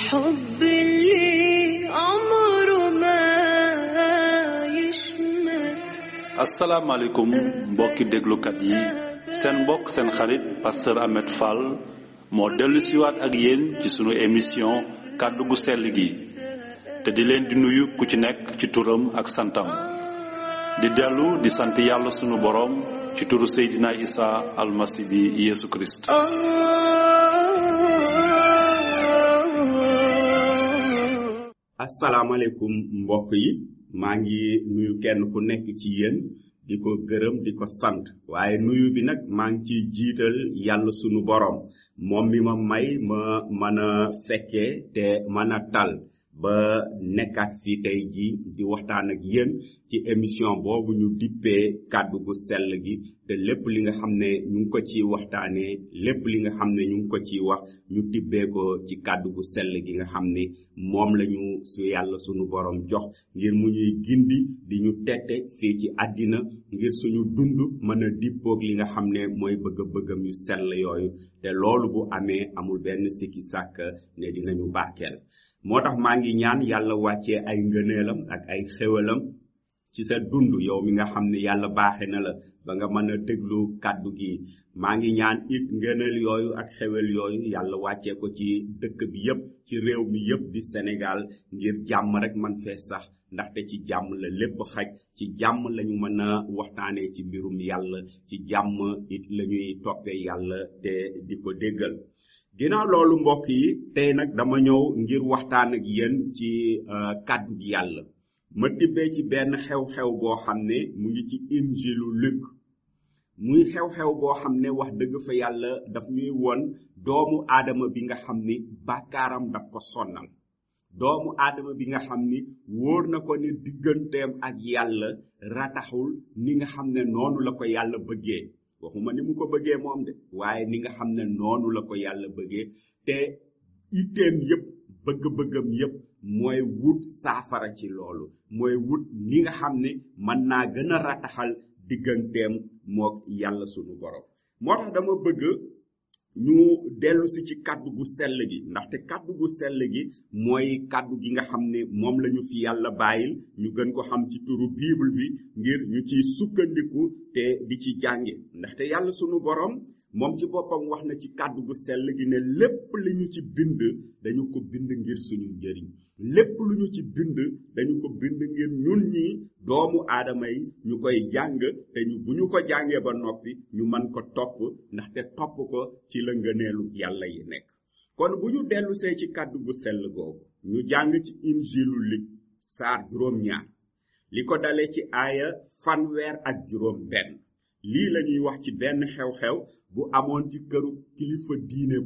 الحب اللي عمره ما يشمت asalaamaaleykum mbokki déglukat yi seen mbokk seen xarit pasteur Ahmed Fall moo dellu siwaat ak yéen ci sunu émission kàddu gu sell gi te di leen di nuyu ku ci nekk ci turam ak santam di dellu di sant yàlla sunu boroom ci turu Seydina Isa almasi bi Yeesu Kirist آه asalaamaaleykum mbokk yi maa ngi nuyu kenn ku nekk ci yéen di ko gërëm di ko sant waaye nuyu bi nag maa ngi ciy jiital yàlla sunu borom moom mi ma may ma mën a fekkee te mën a tal ba nekkaat fii tey ji di waxtaan ak yéen ci émission boobu ñu dippee kàddu gu sell gi te lépp li nga xam ne ñu ngi ko ciy waxtaanee lépp li nga xam ne ñu ngi ko ciy wax ñu tibbee ko ci kàddu gu sell gi nga xam ne moom lañu su yàlla sunu borom jox ngir mu ñuy gindi di ñu tette fii ci àddina ngir suñu dund mën a dippoog li nga xam ne mooy bëgg-bëggam yu sell yooyu te loolu bu amee amul benn sikki sàkk ne dinañu barkeel moo tax maa ngi ñaan yàlla wàccee ay ngëneelam ak ay xéwalam ci sa dund yow mi nga xam ne yàlla baaxe na la ba nga mën a déglu kàddu gi maa ngi ñaan it ngëneel yooyu ak xewel yooyu yàlla wàccee ko ci dëkk bi yépp ci réew mi yépp di Sénégal ngir jàmm rek man fee sax ndaxte ci jàmm la lépp xaj ci jàmm lañu mën a waxtaanee ci mbirum yàlla ci jàmm it lañuy toppee yàlla te di ko déggal ginnaaw loolu mbokk yi tey nag dama ñëw ngir waxtaan ak yéen ci euh, kàddu gi yàlla ma tibbee ci benn xew-xew boo xam ne mu ngi ci injilu Luk muy xew-xew boo xam ne wax dëgg fa yàlla daf ñuy won doomu aadama bi nga xam ni bàkkaaram daf ko sonnal doomu aadama bi nga xam ni wóor na ko ni digganteem ak yàlla rataxul ni nga xam ne noonu la ko yàlla bëggee waxuma ni mu ko bëggee moom de waaye ni nga xam ne noonu la ko yàlla bëggee te itteem yépp bëgg-bëggam yépp mooy wut saafara ci loolu mooy wut ni nga xam ne mën naa gën a rataxal digganteem mook yàlla sunu borom moo tax dama bëgg ñu dellu si ci kàddu gu sell gi ndaxte kàddu gu sell gi mooy kàddu gi nga xam ne moom lañu fi yàlla bàyyil ñu gën ko xam ci turu bible bi ngir ñu ciy sukkandiku te di ci jànge ndaxte yàlla sunu borom moom ci boppam wax na ci kàddu gu sell gi ne lépp li ñu ci bind dañu ko bind ngir suñu njëriñ lépp lu ñu ci bind dañu ko bind ngir ñun ñi doomu aadama yi ñu koy jàng te ñu bu ñu ko jàngee ba noppi ñu mën ko topp ndaxte topp ko ci la ngëneelu yàlla yi nekk kon bu ñu dellusee ci kàddu gu sell googu ñu jàng ci injilu lig saar juróom ñaar li ko dale ci aaya fanweer ak juróom benn lii lañuy wax ci benn xew-xew bu amoon ci këru kilifa diine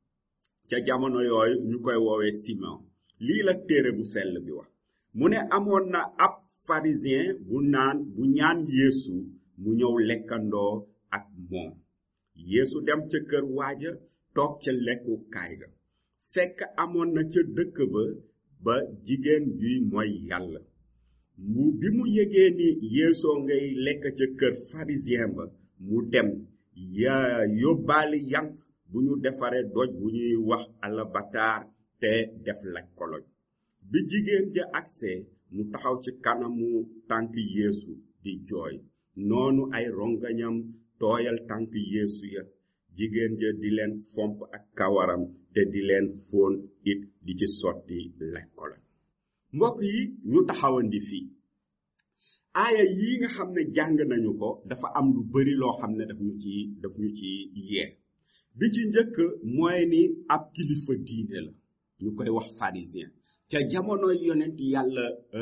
ca jamono yooyu ñu koy woowee Simon lii la téere bu sell bi wax mu ne amoon na ab pharisien bu naan bu ñaan Yeesu mu ñëw lekkandoo ak moom Yeesu dem ca kër waaja toog ca lekku kaay ga fekk amoon na ca dëkk ba ba jigéen juy mooy yàlla mu bi mu yëgee ni yeesoo ngay lekk ca kër pharisien ba mu dem ya yóbbaali yank bu ñu defaree doj bu ñuy wax alabataar te def laj koloñ bi jigéen ja agsee mu taxaw ci kanamu tànk yeesu di jooy noonu ay rongañam tooyal tànk yeesu ya jigéen ja di leen fomp ak kawaram te di leen fóon it di ci sotti laj koloñ mbokk yi ñu taxawandi fii aaya yi nga xam ne jàng nañu ko dafa am lu bari loo xam ne daf ñu ci daf ñu ci yee bi ci njëkk mooy ni ab kilifa diine la ñu koy wax pharisien ca jamono yonent yàlla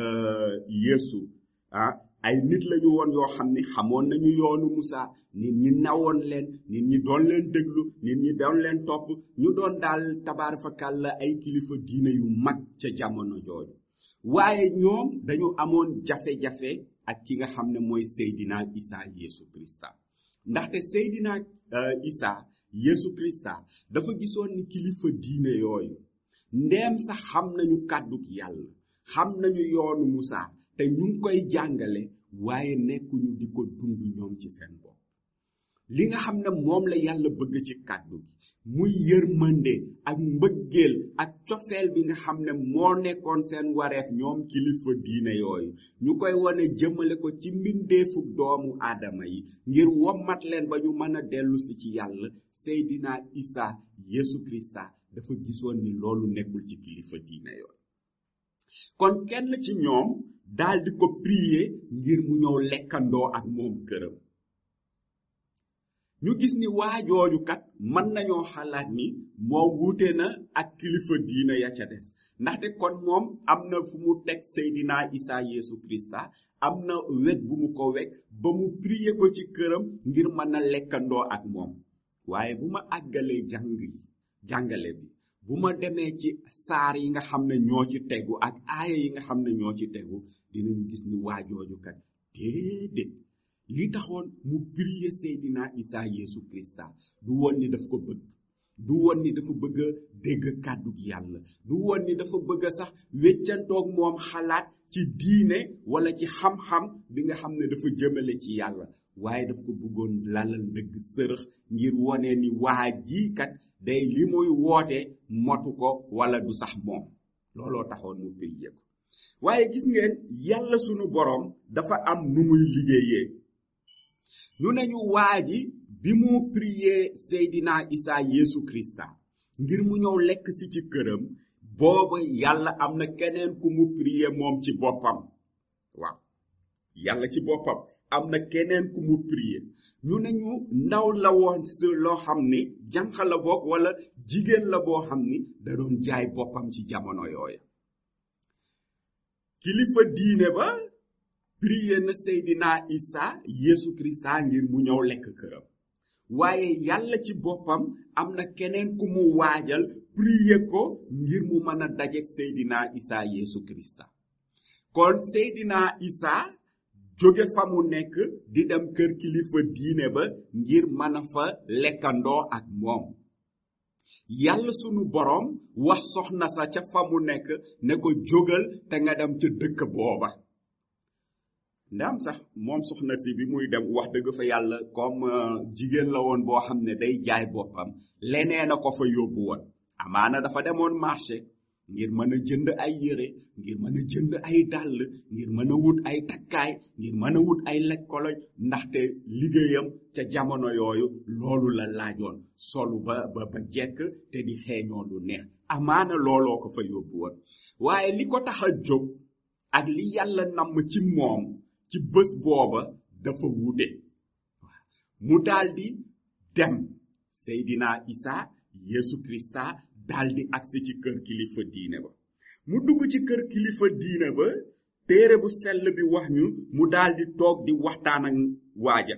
yeesu ah ay nit lañu woon yoo xam ne xamoon nañu yoonu Musa nit ñi nawoon leen nit ñi doon leen déglu nit ñi doon leen topp ñu doon daal tabaarfakal la ay kilifa diine yu mag ca jamono jooju waaye ñoom dañu amoon jafe-jafe ak ki nga xam ne mooy Seydina Isa Yesu Krista ndaxte Seydina Isa Yesu Krista dafa gisoon ni kilifa diine yooyu ndeem sax xam nañu kàdduk yàlla xam nañu yoonu Musa te ñu ngi koy jàngale waaye nekkuñu di ko dund ñoom ci seen bopp li nga xam ne moom la yàlla bëgg ci kàddu gi muy yërmande ak mbëggeel ak cofeel bi nga xam ne moo nekkoon seen wareef ñoom kilifa diine yooyu ñu koy wane jëmale ko ci mbindeefu doomu aadama yi ngir wommat leen ba ñu mën a dellu si ci yàlla Seydina Isa Yesu Krista dafa gisoon ni loolu nekkul ci kilifa diine yooyu kon kenn ci ñoom daldi ko prier ngir mu ñëw lekkandoo ak moom këram ñu gis ni waajooju kat mën nañoo xalaat ni moom wuute na ak kilifa diina ya ca des ndaxte kon moom am na fu mu teg Seydina Isa Yesu Krista am na wet bu mu ko wekk ba mu prier ko ci këram ngir mën a lekkandoo ak moom waaye bu ma àggalee jàng yi jàngale bi bu ma demee ci saar yi nga xam ne ñoo ci tegu ak aaya yi nga xam ne ñoo ci tegu dinañu gis ni waajooju kat déedéet li taxoon mu prier Seydina Isa Yesu Krista du woon ni daf ko bëgg du woon ni dafa bëgg a dégg kàddu gi yàlla du woon ni dafa bëgg a sax weccantoog moom xalaat ci diine wala ci xam-xam bi nga xam ne dafa jëmale ci yàlla waaye daf ko bëggoon lalal ndëgg sërëx ngir wone ni waa jii kat day li muy woote motu ko wala du sax moom looloo taxoon mu prier ko waaye gis ngeen yàlla sunu boroom dafa am nu muy liggéeyee ñu ne ñu waa ji bi mu prier Seydina Isa Yesu Krista ngir mu ñëw lekk si ci këram booba yàlla am na keneen ku mu prier moom ci boppam waaw yàlla ci boppam am na keneen ku mu prier ñu ne ñu ndaw la woon si loo xam ni jànq la boog wala jigéen la boo xam ni da doon jaay boppam ci jamono yooya kilifa diine ba prier na Seydina Isa Yesu Krista ngir mu ñëw lekk këram waaye yàlla ci boppam am na keneen ku mu waajal prier ko ngir mu mën a dajeek Seydina Isa Yesu Krista kon Seydina Isa jóge fa mu nekk di dem kër kilifa diine ba ngir mën a fa lekkandoo ak moom yàlla sunu boroom wax soxna sa ca fa mu nekk ne ko jógal te nga dem ca dëkk booba ndam sax moom soxna si bi muy dem wax dëgg fa yàlla comme jigéen la woon boo xam ne day jaay boppam leneen a ko fa yóbbu woon amaana dafa demoon marché ngir mën a jënd ay yére ngir mën a jënd ay dàll ngir mën a wut ay takkaay ngir mën a wut ay lekkoloñ ndaxte liggéeyam ca jamono yooyu loolu la laajoon solu ba ba ba jekk te di xeeñoo lu neex amaana looloo ko fa yóbbu woon waaye li ko tax a jóg ak li yàlla namm ci moom ci bés booba dafa wuute mu daldi dem Seydina Isa Yesu Krista daldi agsi ci kër kilifa diine ba mu dugg ci kër kilifa diine ba téere bu sell bi wax ñu mu daldi toog di waxtaan ak waaja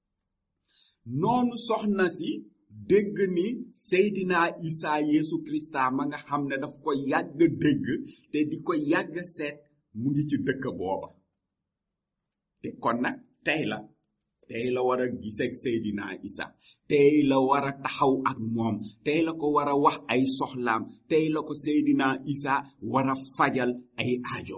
noonu soxna si dégg ni Seydina Isa Yesu Krista ma nga xam ne daf ko yàgg dégg te di ko yàgg seet mu ngi ci dëkk booba te kon nag tey la tey la war a giseeg Seydina Isa tey la war a taxaw ak moom tey la ko war a wax ay soxlaam tey la ko Seydina Isa war a fajal ay aajo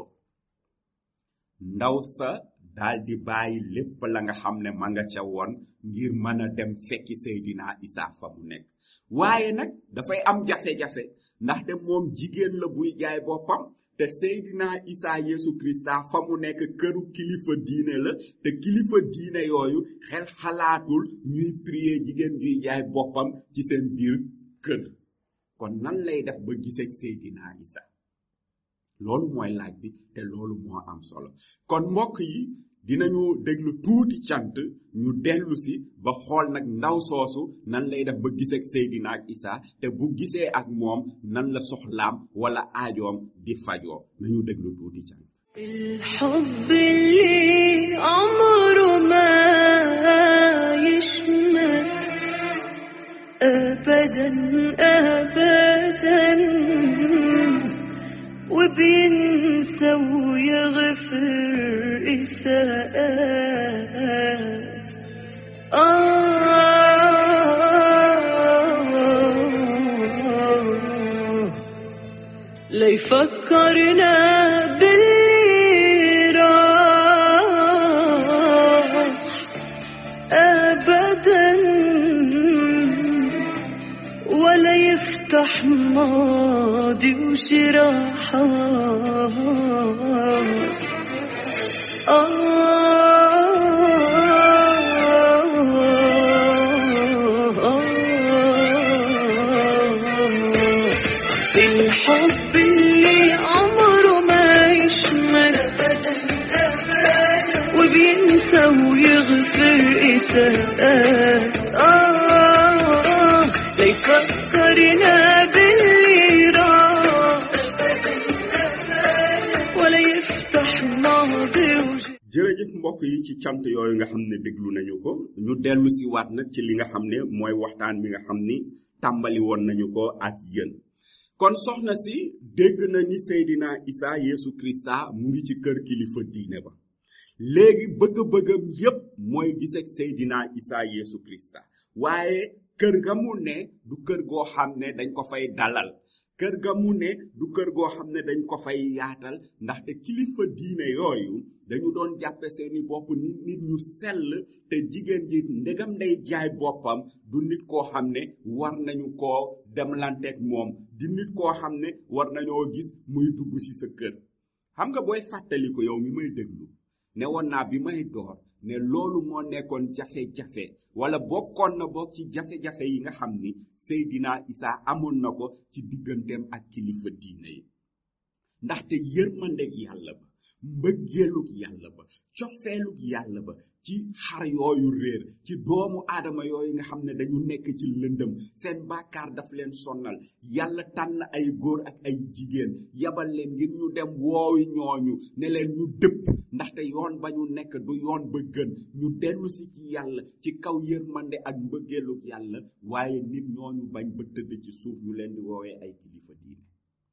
ndaw sa daldi bàyyi lépp la nga xam ne ma nga ca woon ngir mën a dem fekki Seydina Isa fa mu nekk waaye nag dafay am jafe-jafe ndaxte moom jigéen la buy jaay boppam te Seydina Isa Yesu Krista fa mu nekk këru kilifa diine la te kilifa diine yooyu xel xalaatul ñuy prier jigéen juy jaay boppam ci seen biir kër kon nan lay def ba giseeg Seydina Isa loolu mooy laaj bi te loolu moo am solo kon mbokk yi dinañu déglu tuuti cant ñu dellu si ba xool nag ndaw soosu nan lay def ba giseeg Seydina ak Isa te bu gisee ak moom nan la soxlaam wala aajoom di fajoo nañu déglu tuuti cant الحب اللي عمره ما يشمت ابدا ابدا وبينسى ويغفر اساءات آه ليفكرنا باللي راح ابدا الحب اللي عمره ما يشمل وبينسى ويغفر إساءات آه ليفكرنا باللي راح ولا يفتح ماضي وجديد jërëjëf mbokk yi ci cant yooyu nga xam ne déglu nañu ko ñu dellu si waat nag ci li nga xam ne mooy waxtaan bi nga xam ni tàmbali woon nañu ko ak yéen kon soxna si dégg na ni Seydina Isa Yesu Krista mu ngi ci kër kilifa diine ba léegi bëgg-bëggam yépp mooy gis ak Seydina Isa Yesu Krista waaye kër ga mu ne du kër goo xam ne dañ ko fay dalal kër ga mu ne du kër goo xam ne dañ ko fay yaatal ndaxte kilifa diine yooyu dañu doon jàppe seeni bopp nit nit ñu sell te jigéen ji ndegam day jaay boppam du nit koo xam ne war nañu koo demlanteeg moom di nit koo xam ne war nañoo gis muy dugg ci sa kër xam nga booy fàttali ko yow mi may déglu ne woon naa bi may door ne loolu moo nekkoon jafe-jafe wala bokkoon na bokk ci jafe-jafe yi nga xam ni Seydina Isa amoon na ko ci digganteem ak kilifa diine yi ndaxte yërmandeg yàlla ba mbëggeelug yàlla ba cofeelug yàlla ba ci xar yooyu réer ci doomu aadama yooyu nga xam ne dañu nekk ci lëndëm seen bàkkaar daf leen sonnal yàlla tànn ay góor ak ay jigéen yabal leen ngir ñu dem woowi ñooñu ne leen ñu dëpp ndaxte yoon ba ñu nekk du yoon ba gën ñu dellu si ci yàlla ci kaw yërmande ak mbëggeelug yàlla waaye nit ñooñu bañ ba tëdd ci suuf ñu leen di woowee ay kilifa diine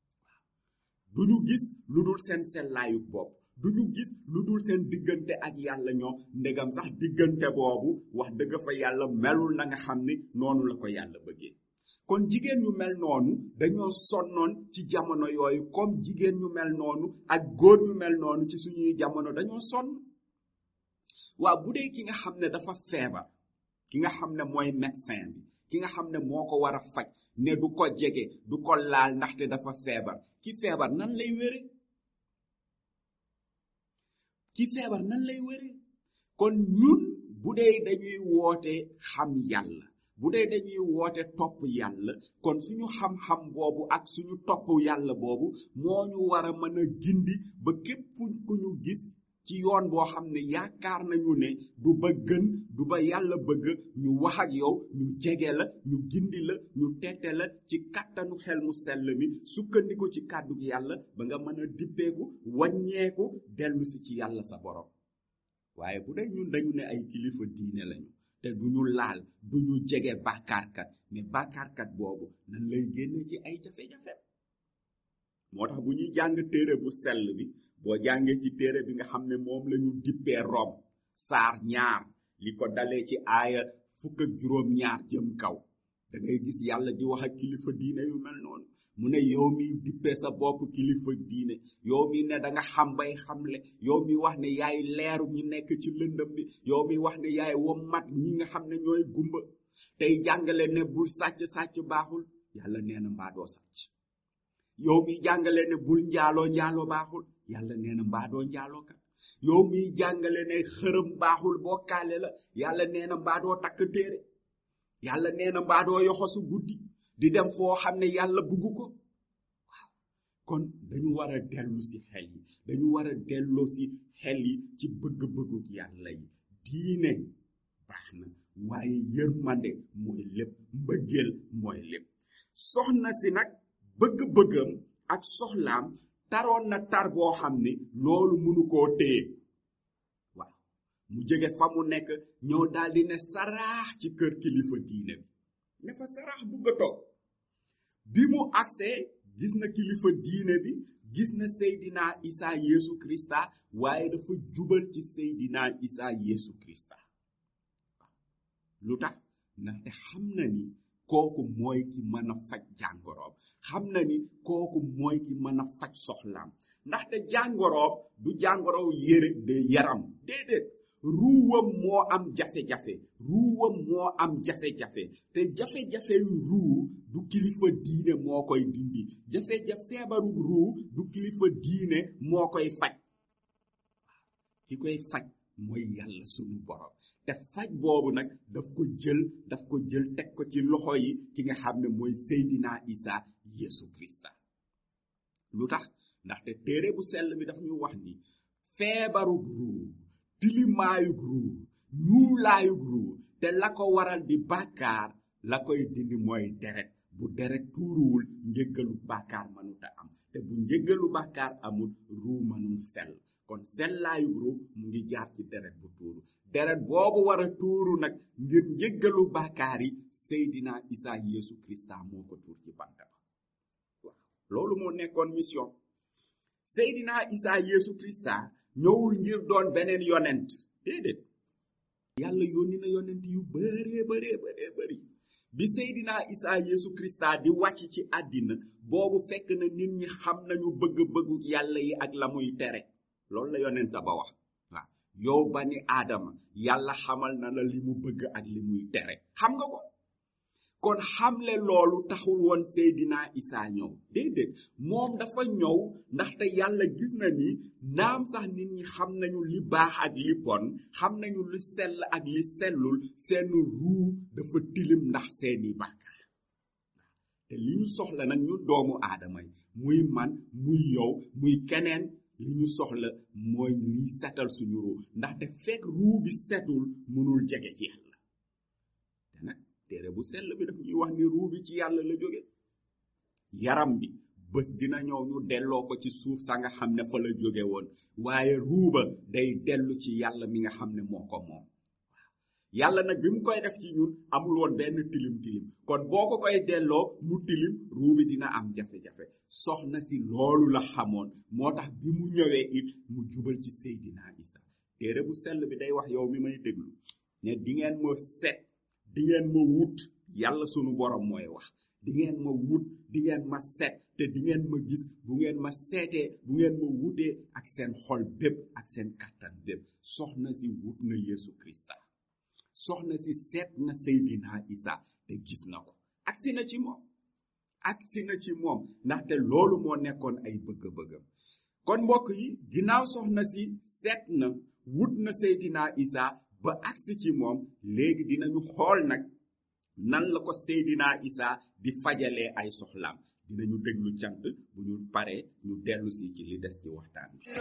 duñu gis lu dul seen sellaayu bopp duñu gis lu dul seen diggante ak yàlla ñoom ndegam sax diggante boobu wax dëgg fa yàlla melul na nga xam ni noonu la ko yàlla bëggee kon jigéen ñu mel noonu dañoo sonnoon ci jamono yooyu comme jigéen ñu mel noonu ak góor ñu mel noonu ci suñuy jamono dañoo sonn waa bu dee ki nga xam ne dafa feebar ki nga xam ne mooy médecin bi ki nga xam ne moo ko war a faj ne du ko jege du ko laal ndaxte dafa feebar ki feebar nan lay wére ki feebar nan lay wére kon ñun bu dee dañuy woote xam yàlla bu dee dañuy woote topp yàlla kon suñu xam-xam boobu ak suñu topp yàlla boobu moo ñu war a mën a gindi ba képp ku ñu gis ci yoon boo xam ne yaakaar nañu ne du ba gën du ba yàlla bëgg ñu wax ak yow ñu jege la ñu gindi la ñu tette la ci kàttanu xel mu sell mi sukkandiku ci kàddu yàlla ba nga mën a dippeeku wàññeeku dellu si ci yàlla sa borom waaye bu dee ñun dañu ne ay kilifa diine lañu te duñu laal duñu jege bàkkaarkat mais bàkkaarkat boobu nan lay génne ci ay jafe-jafe moo tax bu ñuy jàng téere bu sell bi boo jàngee ci téere bi nga xam ne moom la ñu dippee rom saar ñaar li ko dalee ci aaya fukk ak juróom ñaar jëm kaw da ngay gis yàlla di wax ak kilifa diine yu mel noonu mu ne yow mi dippee sa bopp kilifa diine yow mi ne da nga xam bay xamle yow mi wax ne yaay leeru ñi nekk ci lëndëm bi yow mi wax ne yaay wommat ñi nga xam ne ñooy gumba tey jàngale ne bul sàcc sàcc baaxul yàlla nee na mbaa doo sàcc yow mi jàngale ne bul njaaloo njaaloo baaxul yàlla nee na mbaa doo njaaloo kat yow mi jàngale ne xërëm baaxul bokkaale la yàlla nee na mbaa doo takk téere yàlla nee na mbaa doo yoxosu guddi di dem foo xam ne yàlla bugg ko waaw kon dañu war a dellu si xel yi dañu war a delloo si xel yi ci bëgg-bëggu yàlla yi diine baax na waaye yërmande mooy lépp mbëggeel mooy lépp soxna si nag bëgg-bëggam ak soxlaam taroon na tar boo xam ni loolu mënu koo téye waaw mu jóge fa mu nekk ñëw daldi ne saraax ci kër kilifa diine bi ne fa saraax bugg a toog bi mu agsee gis na kilifa diine bi gis na Seydina Isa Yesu Krista waaye dafa jubal ci Seydina Isa Yesu Krista lu tax ndaxte xam na ni kooku mooy ki mën a faj jàngoroom xam na ni kooku mooy ki mën a faj soxlaam ndaxte jàngoroom du jàngorow yére de yaram déedéet ruuwam moo am jafe-jafe ruuwam moo am jafe-jafe te jafe-jafe yu ruu du kilifa diine moo koy dindi jafe-jafe feebaru ruu du kilifa diine moo koy faj ki koy faj mooy yàlla sunu borom te faj boobu nag daf ko jël daf ko jël teg ko ci loxo yi ki nga xam ne mooy Seydina Isa Yesu Krista lu tax ndaxte téere bu sell bi daf ñu wax ni feebarug ruu tilimaayug ruu ñuulaayug ruu te la ko waral di bàkkaar la koy dindi mooy deret bu deret tuuruwul njëggalu bàkkaar mënuta am te bu njëggalu bàkkaar amul ruu mënul sell kon sellaayug ruu mu ngi jaar ci deret bu tuuru deret boobu war a tuuru nag ngir njëggalu bàkkaar yi Seydina Isa Yesu Krista moo ko tuur ci bant ba waaw loolu moo nekkoon mission Seydina Isa Yesu Krista ñëwul ngir doon beneen yonent déedéet yàlla yónni na yonent yu bëree bëree bëree bëri bi Seydina Isa Yesu Krista di wàcc ci àddina boobu fekk na nit ñi xam nañu bëgg-bëggu yàlla yi ak la muy tere loolu la yonent ba wax waaw yow ba ni aadama yàlla xamal na la li mu bëgg ak li muy tere xam nga ko kon xamle loolu taxul woon Seydina Isa ñëw déedéet moom dafa ñëw ndaxte yàlla gis na ni naam sax nit ñi xam nañu li baax ak li bon xam nañu li sell ak li sellul seen ruu dafa tilim ndax seeni bàkkaar te li ñu soxla nag ñun doomu aadama yi muy man muy yow muy keneen li ñu soxla mooy liy setal suñu ruu ndaxte fekk ruu bi setul mënul jege ci yàlla te nag téere bu sell bi daf ñuy wax ni ruu bi ci yàlla la jóge yaram bi bés dina ñëw ñu delloo ko ci suuf sa nga xam ne fa la jóge woon waaye ruuba day dellu ci yàlla mi nga xam ne moo ko moom yàlla nag bi mu koy def ci ñun amul woon benn tilim tilim kon boo ko koy delloo mu tilim ruu bi dina am jafe-jafe soxna si loolu la xamoon moo tax bi mu ñëwee it mu jubal ci Seydina Isa téere bu sell bi day wax yow mi may déglu ne di ngeen ma set di ngeen ma wut yàlla sunu borom mooy wax di ngeen ma wut di ngeen ma set te di ngeen ma gis bu ngeen ma seetee bu ngeen ma wutee ak seen xol bépp ak seen kattan bépp soxna si wut na Yesu Krista soxna si seet na Seydina Isa te gis na ko agsi na ci moom agsi na ci moom ndaxte loolu moo nekkoon ay bëgg-bëggam kon mbokk yi ginnaaw soxna si seet na wut na Seydina Isa ba agsi ci moom léegi dinañu xool nag nan la ko Seydina Isa di fajalee ay soxlaam dinañu déglu cant bu ñu paree ñu dellu si ci li des ci waxtaan bi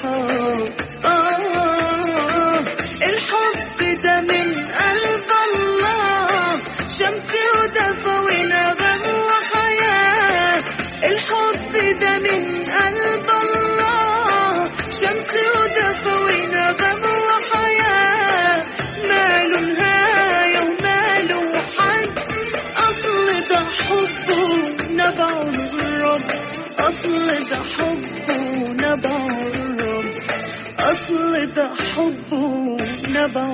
الحب ده من قلب الله شمس ودفى ونغم وحياة الحب ده من قلب الله شمس ودفى ونغم وحياة ماله نهاية وماله حد أصل ده حبه نبع الرب أصل ده حبه نبع الرب أصل ده حبه نبع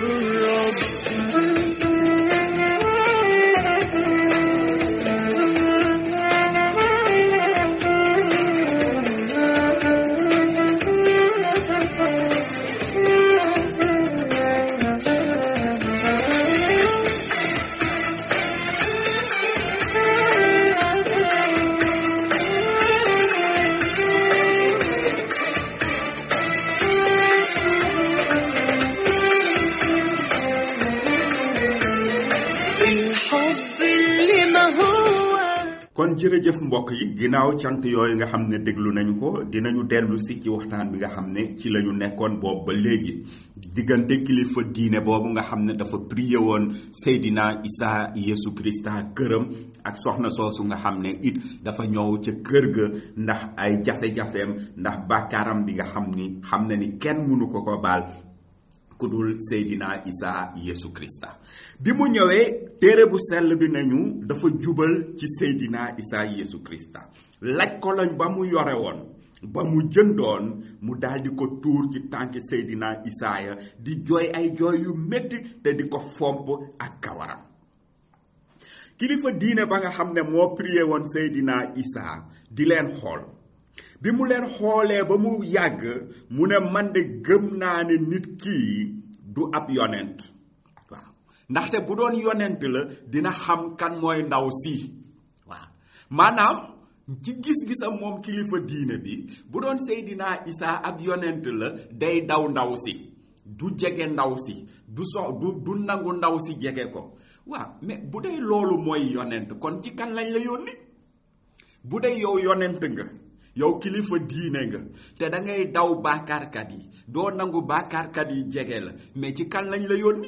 الحب اللي ما هو kon jërëjëf mbokk yi ginnaaw cant yooyu nga xam ne déglu nañu ko dinañu dellu si ci waxtaan bi nga xam ne ci lañu nekkoon boobu ba léegi diggante kilifa diine boobu nga xam ne dafa prié woon Seydina Isa Yesu Krista këram ak soxna soosu nga xam ne it dafa ñëw ca kër ga ndax ay jafe-jafeem ndax bàkkaaram bi nga xam ni xam na ni kenn mënu ko ko baal ku dul Seydina Isa Yesu Krista bi mu ñëwee téere bu sell bi nañu dafa jubal ci Seydina Isa Yesu Krista laj ko lañ ba mu yore woon ba mu jëndoon mu daldi ko tuur ci tànki Seydina Isaaya di jooy ay jooy yu metti te di ko fomp ak kawaram kilifa diine ba nga xam ne moo prié woon Seydina Isa di leen xool bi mu leen xoolee ba mu yàgg mu ne man de gëm naa ne nit kii du ab yonent waaw ndaxte bu doon yonent la dina xam kan mooy ndaw si waaw maanaam ci gis-gisam moom kilifa diine bi bu doon Seydina Isa ab yonent la day daw ndaw si du jege ndaw si du so du du nangu ndaw si jege ko waaw mais bu dee loolu mooy yonent kon ci kan lañ la yónni bu dee yow yonent nga yow kilifa diine nga te da ngay daw baakaarkat yi doo nangu baakaarkat yi jege la mais ci kan lañ la yónni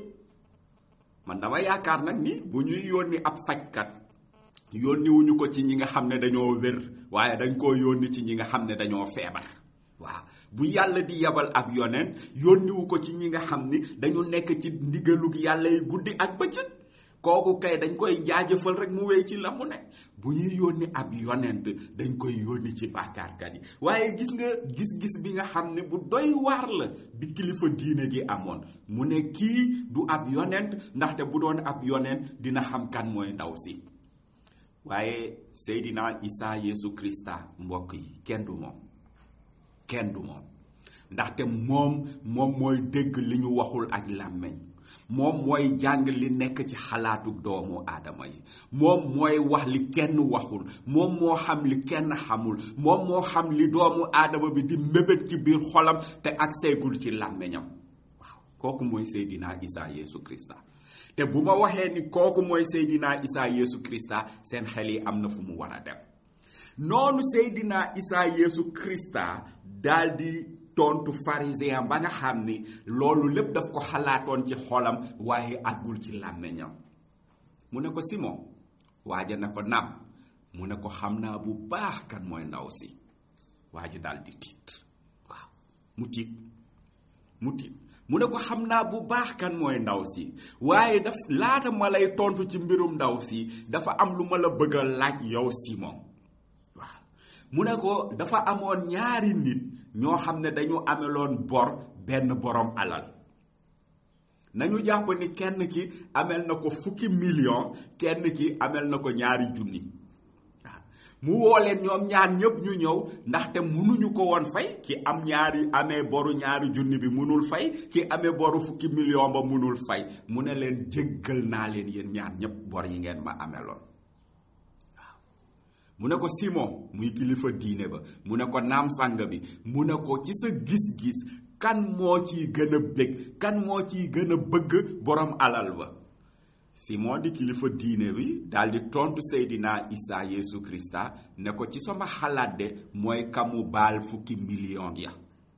man dama yaakaar nag ni bu ñuy yónni ab fajkat yónniwuñu ko ci ñi nga xam ne dañoo wér waaye dañ koo yónni ci ñi nga xam ne dañoo feebar waaw bu yàlla di yabal ab yonent yónniwu ko ci ñi nga xam ni dañu nekk ci ndigalug yàlla yi guddi ak bëccëg kooku kay dañ koy jaajëfal rek mu wéy ci la mu ne bu ñuy yónni ab yonent dañ koy yónni ci bàkkaarkat yi waaye gis nga gis-gis bi nga xam ne bu doy waar la bi kilifa diine gi amoon mu ne kii du ab yonent ndaxte bu doon ab yonent dina xam kan mooy ndaw si waaye Seydina Isa Yesu Krista mbokk yi kenn du moom kenn du moom ndaxte moom moom mooy dégg li ñu waxul ak làmmeñ moom mooy jàng li nekk ci xalaatu doomu aadama yi moom mooy wax li kenn waxul moom moo xam li kenn xamul moom moo xam li doomu aadama bi di mébét ci biir xolam te ak seegul ci làmmeñam waaw kooku mooy Seydina Isa Yesu Krista te bu ma waxee ni kooku mooy Seydina Isa Yesu Krista seen xel yi am na fu mu war a dem noonu Seydina Isa Yesu Krista daal di tontu pharisien ba nga xam ni loolu lépp daf ko xalaatoon ci xolam waaye àggul ci làmmeñam mu ne ko Simon waaja ne ko naam mu ne ko xam naa bu baax kan mooy ndaw si waaja daal di tiit waaw mu tiit mu tiit mu ne ko xam naa bu baax kan mooy ndaw si waaye daf laata ma lay tontu ci mbirum ndaw si dafa am lu ma la bëgg a laaj yow Simon waaw mu ne ko dafa amoon ñaari nit ñoo xam ne dañu ameloon bor benn borom alal nañu jàpp ni kenn ki amel na ko fukki million kenn ki amel na ko ñaari junni waaw mu woo leen ñoom ñaar ñëpp ñu ñëw ndaxte mënuñu ko woon fay ki am ñaari amee boru ñaari junni bi mënul fay ki amee boru fukki million ba mënul fay mu ne leen jéggal naa leen yéen ñaar ñëpp bor yi ngeen ma ameloon mu ne ko Simon muy kilifa diine ba mu ne ko naam sàng bi mu ne ko ci sa gis-gis kan moo ciy gën a bég kan moo ciy gën a bëgg borom alal ba Simon di kilifa diine bi daal di tontu Seydina Isa Yesu Krista ne ko ci sama xalaat de mooy kamu baal fukki million ya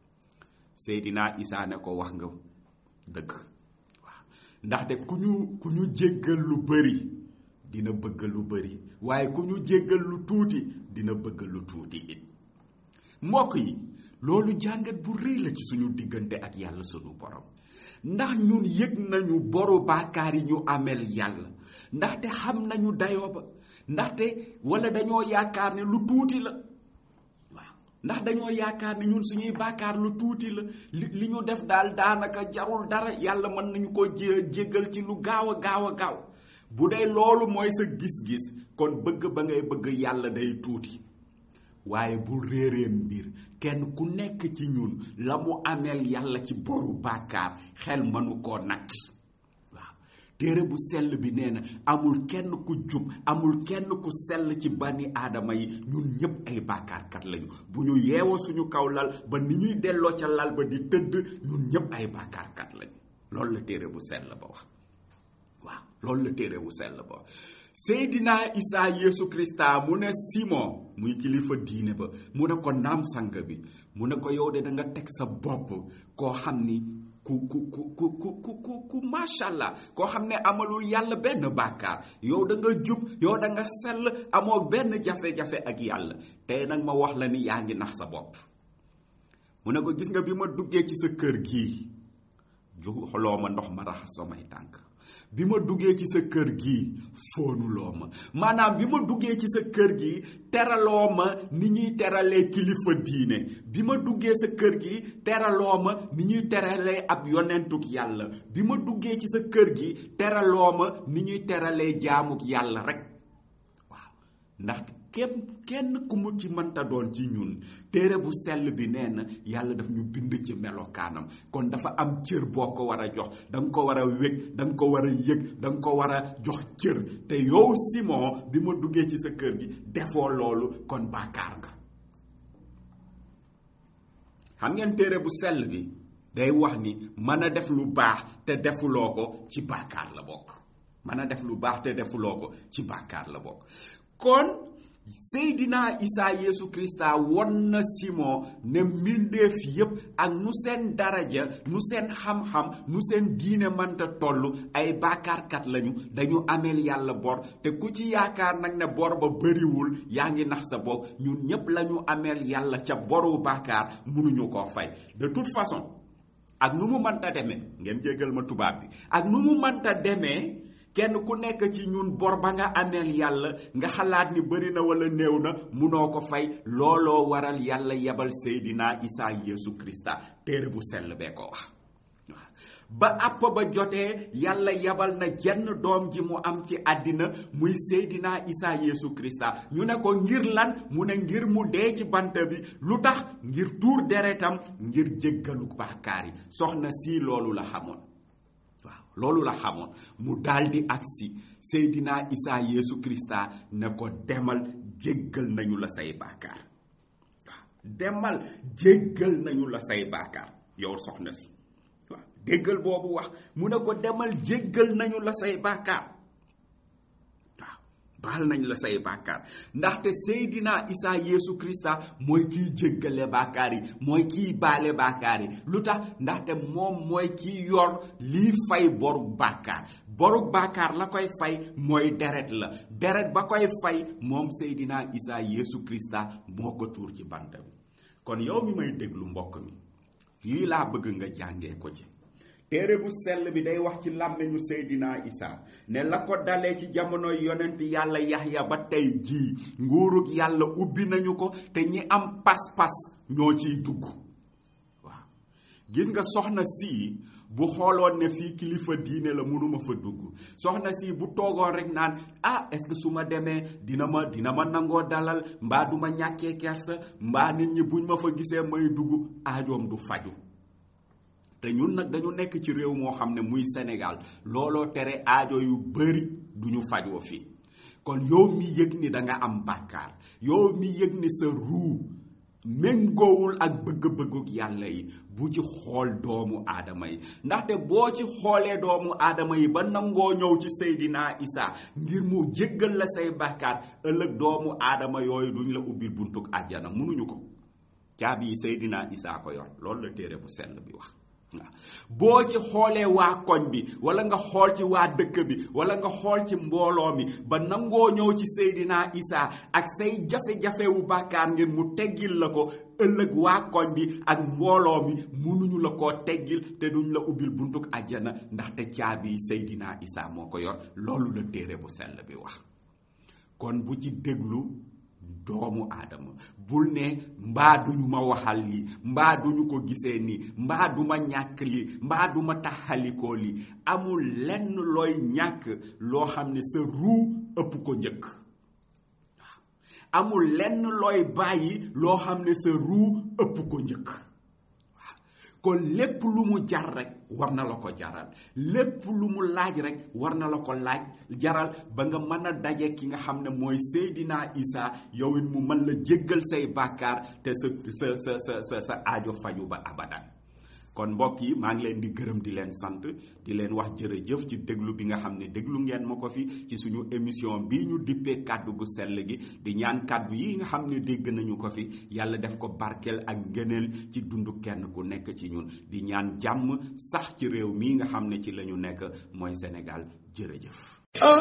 Seydina Isa ne ko wax nga dëgg waaw ndaxte ku ñu ku ñu jéggal lu bëri dina bëgg lu bëri waaye ku ñu jéggal lu tuuti dina bëgg lu tuuti it mbokk yi loolu jàngat bu rëy la ci suñu diggante ak yàlla sunu borom ndax ñun yëg nañu boru baakaar yi ñu amel yàlla ndaxte xam nañu dayoo ba ndaxte wala dañoo yaakaar ne lu tuuti la waaw ndax dañoo yaakaar ne ñun suñuy baakaar lu tuuti la li li ñu def daal daanaka jarul dara yàlla mën nañu ko jé jéggal ci lu gaaw a gaaw a gaaw bu dee loolu mooy sa gis-gis kon bëgg ba ngay bëgg yàlla day tuuti waaye bu réeree mbir kenn ku nekk ci ñun la mu ameel yàlla ci boru bàkkaar xel mënu koo natt waaw téere bu sell bi nee na amul kenn ku jub amul kenn ku sell ci bani aadama yi ñun ñépp ay bàkkaarkat lañu bu ñu yeewoo suñu kaw lal ba ni ñuy delloo ca lal ba di tëdd ñun ñépp ay bàkkaarkat lañu loolu la téere bu sell ba wax waaw loolu la téere bu sell ba Seydina Isa Yesu Krista mu ne Simon muy kilifa diine ba mu ne ko naam sang bi mu ne ko yow de da nga teg sa bopp koo xam ni ku ku ku ku ku ku ku ku macha allah koo xam ne amalul yàlla benn bàkkaar yow da nga jub yow da nga sell amoo benn jafe-jafe ak yàlla tey nag ma wax la ni yaa ngi nax sa bopp mu ne ko gis nga bi ma duggee ci sa kër gii joxuloo ma ndox ma raxas samay tànk bi ma duggee ci sa kër gi foonuloo ma maanaam bi ma duggee ci sa kër gi teraloo ma ni ñuy teralee kilifa diine bi ma duggee sa kër gi teraloo ma ni ñuy teralee ab yonentuk yàlla bi ma duggee ci sa kër gi teraloo ma ni ñuy teralee jaamuk yàlla rek waaw ndax képp kenn ku mu ci mënta doon ci ñun téere bu sell bi nee na yàlla daf ñu bind ci melokaanam kon dafa am cër boo ko war a jox da nga ko war a wég da nga ko war a yëg da nga ko war a jox cër te yow Simon bi ma duggee ci sa kër gi defoo loolu kon bàkkaar nga xam ngeen téere bu sell bi day wax ni mën a def lu baax te defuloo ko ci bàkkaar la bokk mën a def lu baax te defuloo ko ci bàkkaar la bokk kon Seydina Isa Yeesu Krista won na Simon ne mbindeef yépp ak nu seen daraja nu seen xam-xam nu seen diine mënta toll ay bàkkaarkat lañu dañu ameel yàlla bor te ku ci yaakaar nag ne bor ba bëriwul yaa ngi nax sa bopp ñun ñépp lañu ameel yàlla ca boru bàkkaar mënuñu koo fay de toute façon ak nu mu mënta demee ngeen jéggal ma tubaab bi ak nu mu mënta demee kenn ku nekk ci ñun bor ba nga ameel yàlla nga xalaat ni bëri na wala néew na munoo ko fay looloo waral yàlla yebal Seydina Isa Yeesu Krista téere bu sell bee ko wax ba àpp ba jotee yàlla yabal na jenn doom ji mu am ci àddina muy Seydina Isa Yeesu Krista ñu ne ko ngir lan mu ne ngir mu dee ci bant bi lu tax ngir tuur deretam ngir jéggalu bàkkaar yi soxna si loolu la xamoon waaw loolu la xamoon mu daldi agsi Seydina Isa Yeesu Krista ne ko demal jéggal nañu la say bàkkaar waaw demal jéggal nañu la say bàkkaar yow soxna si waaw déggal boobu wax mu ne ko demal jéggal nañu la say bàkkaar waaw baal nañ la say bàkkaar ndaxte Seydina Isa Yeesu Krista mooy kiy jéggale bàkkaar yi mooy kiy baale bàkkaar yi lu tax ndaxte moom mooy kiy yor lii fay boru bàkkaar boru bàkkaar la koy fay mooy deret la deret ba koy fay moom Seydina Isa Yeesu Krista moo ko tuur ci bant bi kon yow mi may déglu mbokk mi lii laa bëgg nga jàngee ko ci téere bu sell bi day wax ci làmmiñu Seydina Isa ne la ko dalee ci jamono yonent yàlla Yaxya ba tey jii nguurug yàlla ubbi nañu ko te ñi am pas-pas ñoo ciy dugg waaw gis nga soxna si bu xooloon ne fii kilifa diine la mënuma fa dugg soxna si bu toogoon rek naan ah est-ce que su ma demee dina ma dina ma nangoo dalal mbaa du ma ñàkkee kersa mbaa nit ñi buñ ma fa gisee may dugg aajoom du faju te ñun nag dañu nekk ci réew moo xam ne muy Sénégal looloo tere aajo yu bari duñu fajoo fii kon yow mi yëg ni da nga am bàkkaar yow mi yëg ni sa ruu méngoowul ak bëgg-bëgguk yàlla yi bu ci xool doomu aadama yi ndaxte boo ci xoolee doomu aadama yi ba nangoo ñëw ci Seydina Isa ngir mu jéggal la say bàkkaar ëllëg doomu aadama yooyu duñ la ubbil buntuk àjjana mënuñu ko caabi yi Seydina Isa ko yor loolu la téere bu sell bi wax waaw boo ci xoolee waa koñ bi wala nga xool ci waa dëkk bi wala nga xool ci mbooloo mi ba nangoo ñëw ci Seydina Isa ak say jafe-jafe wu bàkkaar ngir mu teggil la ko ëllëg waa koñ bi ak mbooloo mi munuñu la koo teggil te duñ la ubbil buntuk àjjana ndaxte caabi Seydina Isa moo ko yor loolu la téere bu sell bi wax kon bu ci déglu doomu aadama bul ne mbaa duñu ma waxal li mbaa duñu ko gisee ni mbaa duma ñàkk li mbaa duma taxalikoo li amul lenn looy ñàkk loo xam ne sa ruu ëpp ko njëkk waaw amul lenn looy bàyyi loo xam ne sa ruu ëpp ko njëkk waaw kon lépp lu mu jar rek war na la ko jaral lépp lu mu laaj rek war na la ko laaj jaral ba nga mën a daje ki nga xam ne mooy Seydina Isa yow it mu mën la jéggal say bàkkaar te sa sa sa sa sa sa aajo faju ba abadan kon mbokk yi maa ngi leen di gërëm di leen sant di leen wax jërëjëf ci déglu bi nga xam ne déglu ngeen ma ko fi ci suñu émission bii ñu dippee kàddu gu sell gi di ñaan kàddu yi nga xam ne dégg nañu ko fi yàlla def ko barkeel ak ngëneel ci dundu kenn ku nekk ci ñun di ñaan jàmm sax ci réew mii nga xam ne ci la ñu nekk mooy Sénégal jërëjëf.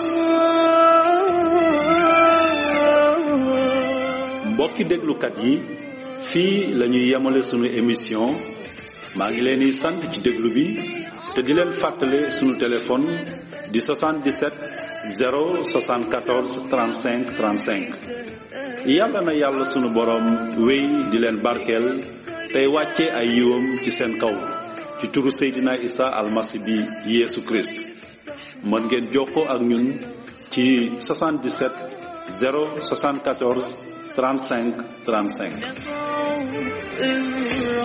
mbokki déglukat yi fii la ñuy yemale sunu émission maa ngi leen di sant ci déglu bi te di leen fàttale sunu téléphone di 77 074 35 35 yàlla na yàlla sunu borom wéy di leen barkeel tey wàcce ay yiwam ci seen kaw ci turu Seydina Isa almasi bi Yeesu Christ mën ngeen jokkoo ak ñun ci 77 074 35 35 نفعه الرحمن